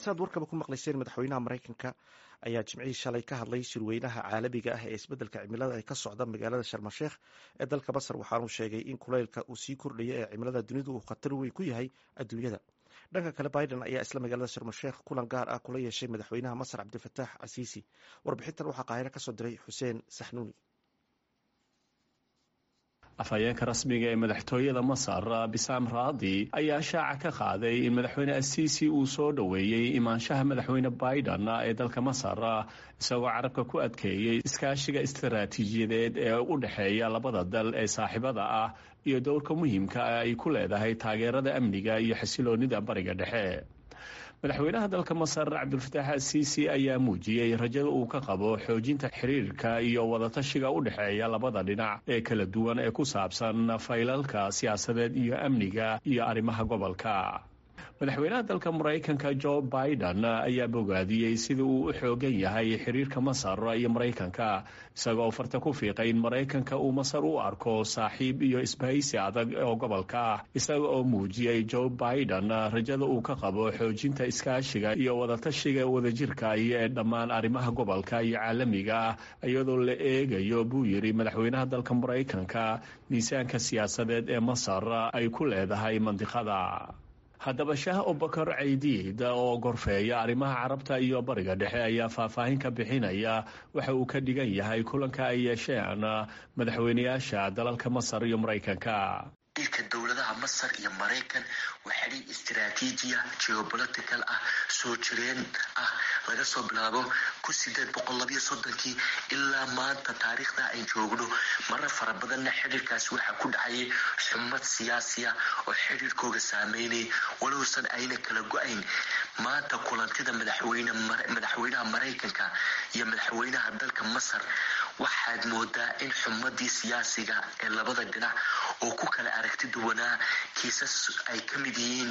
siaad warkaba ku maqlayseen madaxweynaha maraykanka ayaa jimcihii shalay ka hadlay shirweynaha caalamiga ah ee isbeddelka cimilada ee ka socda magaalada sharmasheekh ee dalka masar waxaanuu sheegay in kuleylka uu sii kordhaya ee cimilada dunidu uu khatar weyn ku yahay adduunyada dhanka kale biden ayaa isla magaalada sharmasheekh kulan gaar ah kula yeeshay madaxweynaha masar cabdilfataax casiisi warbixintan waxaa qaahiro kasoo diray xuseen saxnuuni afhayeenka rasmiga ee madaxtooyada masar bisaam raadi ayaa shaaca ka qaaday in madaxweyne asiisi uu soo dhoweeyey imaanshaha madaxweyne biden ee dalka masar isagoo carabka ku adkeeyey iskaashiga istaraatiijiyadeed ee u dhexeeya labada dal ee saaxiibada ah iyo dowrka muhiimka ah ay ku leedahay taageerada amniga iyo xasiloonida bariga dhexe madaxweynaha dalka masar cabdulfataax asiisi ayaa muujiyey rajada uu ka qabo xoojinta xiriirka iyo wadatashiga u dhexeeya labada dhinac ee kala duwan ee ku saabsan faylalka siyaasadeed iyo amniga iyo arrimaha gobolka madaxweynaha dalka maraykanka jo biden ayaa bogaadiyey sida uu u xoogan yahay xiriirka masar iyo maraykanka isagoo farta ku fiiqay in maraykanka uu masar u arko saaxiib iyo isbahaysi adag oo gobolka ah isaga oo muujiyey jo biden rajada uu ka qabo xoojinta iskaashiga iyo wadatashiga wadajirka iyo ee dhammaan arrimaha gobolka iyo caalamiga ah iyadoo la eegayo buu yidhi madaxweynaha dalka maraykanka miisaanka siyaasadeed ee masar ay ku leedahay mandiqada haddaba shaah abubakar caydiid oo gorfeeya arrimaha carabta iyo bariga dhexe ayaa faahfaahin ka bixinaya waxa uu ka dhigan yahay kulanka ay yeesheen madaxweynayaasha dalalka masar iyo maraykanka dilka dowladaha masar iyo maraykan waa xidhiir istaraatiijiya geobolitical ah soo jireen ah laga soo bilaabo kun sideed boqol labiyo soddonkii ilaa maanta taariikhda ay joogno marar fara badanna xidhiirkaasi waxaa ku dhacayay xumad siyaasiya oo xidhiirkooga saameynay walowsan ayna kala go-ayn maanta kulantida madaxweynaha maraykanka iyo madaxweynaha dalka masar waxaad moodaa in xumadii siyaasiga ee labada dhinac oo ku kala aragti duwanaa kiisas ay ka mid yihiin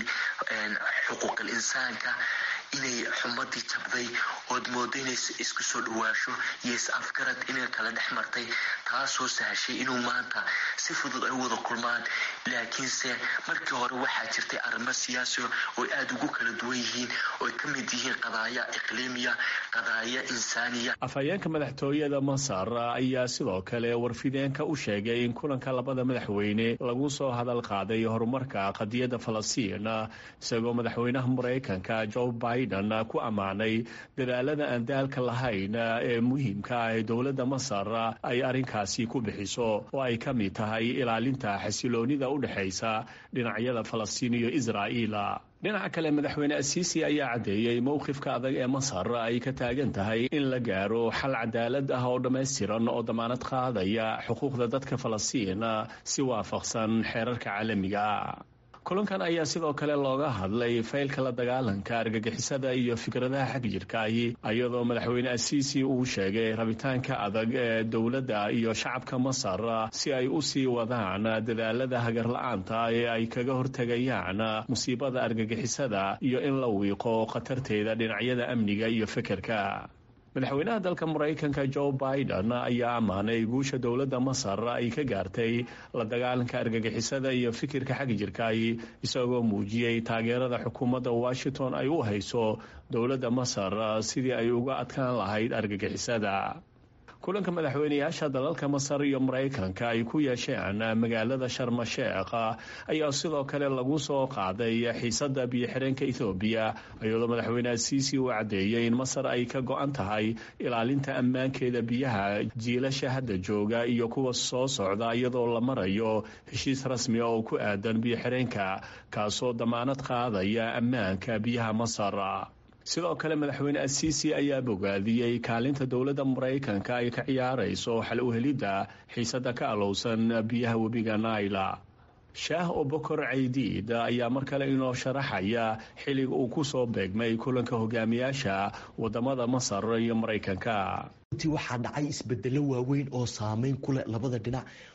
xuquuqal insaanka inay xumadii jabday ood moodo inay isku soo dhawaasho iyo is-afgarad inay kala dhex martay taasoo sahashay inuu maanta si fudud ay u wada kulmaan laakiinse markii hore waxaa jirtay arrimo siyaasi oo aada ugu kala duwan yihiin ooy ka mid yihiin qadaaya iqliimiya qadaaya insaaniya afhayeenka madaxtooyada masar ayaa sidoo kale warfideenka u sheegay in kulanka labada madaxweyne lagu soo hadal qaaday horumarka qadiyadda falastiin isagoo madaxweynaha maraykanka jo biden ku ammaanay dadaalada aan daalka lahayn ee muhiimka ah ee dowladda masar ay arrinkaasi ku bixiso oo ay ka mid tahay ilaalinta xasiloonida u dhexaysa dhinacyada falastiin iyo israa'iil dhinaca kale madaxweyne asiisi ayaa caddeeyey mowqifka adag ee masar ay ka taagan tahay in la gaaro xal cadaalad ah oo dhammaystiran oo damaanad qaadaya xuquuqda dadka falastiin si waafaqsan xeerarka caalamiga kulankan ayaa sidoo kale looga hadlay faylka la dagaalanka argagixisada iyo fikradaha xag jirkaahi iyadoo madaxweyne asiisi uu sheegay rabitaanka adag ee dowladda iyo shacabka masar si ay u sii wadaan dadaalada hagarla-aanta ee ay kaga hortegayaan musiibada argagixisada iyo in la wiiqo khatarteeda dhinacyada amniga iyo fekerka madaxweynaha dalka maraykanka jo biden ayaa ammaanay guusha dowladda masar ay ka gaartay la dagaalanka argagixisada iyo fikirka xag jirkaahi isagoo muujiyey taageerada xukuumadda washington ay u hayso dowladda masar sidii ay uga adkaan lahayd argagixisada kulanka madaxweynayaasha dalalka masar iyo maraykanka ay ku yeesheen magaalada sharmasheekh ayaa sidoo kale lagu soo qaaday xiisada biyo-xireenka ethoobiya iyadoo madaxweyne asiisi uu caddeeyey in masar ay ka go-an tahay ilaalinta ammaankeeda biyaha jiilasha hadda jooga iyo kuwa soo socda iyadoo la marayo heshiis rasmi oo ku aadan biyo-xireenka kaasoo damaanad qaadaya ammaanka biyaha masar sidoo kale madaxweyne asiisi ayaa bogaadiyey kaalinta dowladda maraykanka ay ka ciyaarayso xal u helidda xiisada ka alowsan biyaha webiga naila shaah obokor caydiid ayaa mar kale inoo sharaxaya xilliga uu ku soo beegmay kulanka hogaamiyaasha wadamada masar iyo maraykanka runtii waxaa dhacay isbedelo waaweyn oo saameyn ku leh labada dhinac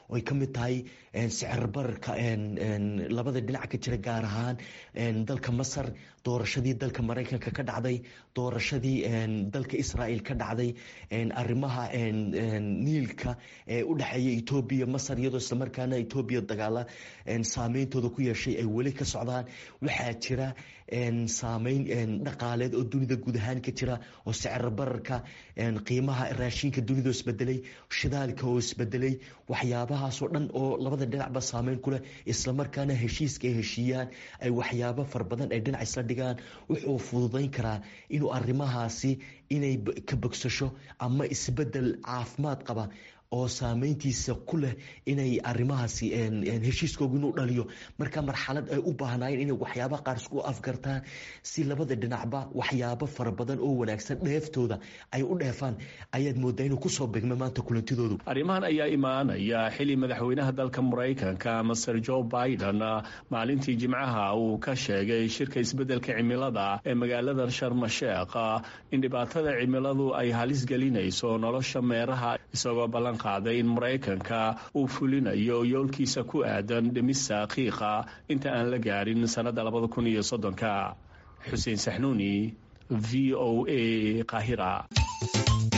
oy ka mid tahay sicir bararka labada dhinac ka jira gaar ahaan dalka masar doorashadii dalka maraykanka ka dhacday doorashadii dalka israel ka dhacday arimaha niilka ee u dhexeeya etoobiya masar iyadoo islamarkaana etoobiya dagaala saameyntooda ku yeeshay ay weli ka socdaan waxaa jira saameyn dhaqaaleed oo dunida guud ahaan ka jira oo sicir bararka qiimaha raashinka dunida oo isbedelay shidaalka oo isbedelay waxyaabahaasoo dhan oo labada dhinacba saameyn ku leh islamarkaana heshiiska ay heshiiyaan ay waxyaabo fara badan ay dhinac isla dhigaan wuxuu fududayn karaa inuu arrimahaasi inay ka bogsasho ama isbedel caafimaad qaba oo saameyntiisa ku leh inay arimahaasi heshiiskooga inuu dhaliyo marka marxalad ay u baahnaayeen inay waxyaaba qaar isku afgartaan si labada dhinacba waxyaabo fara badan oo wanaagsan dheeftooda ay u dheefaan ayaad moodaa inuu kusoo begma maanta kulantidoodu arrimahan ayaa imaanaya xili madaxweynaha dalka maraykanka master joe biden maalintii jimcaha uu ka sheegay shirka isbeddelka cimilada ee magaalada sharmasheekh in dhibaatada cimiladu ay halis gelinayso nolosha meeraha isagoo ballan qaaday in maraykanka uu fulinayo yoolkiisa ku aadan dhimista qiiqa inta aan la gaarin sannadda labada kun iyo soddonka xuseen saxnuuni v o a qaahira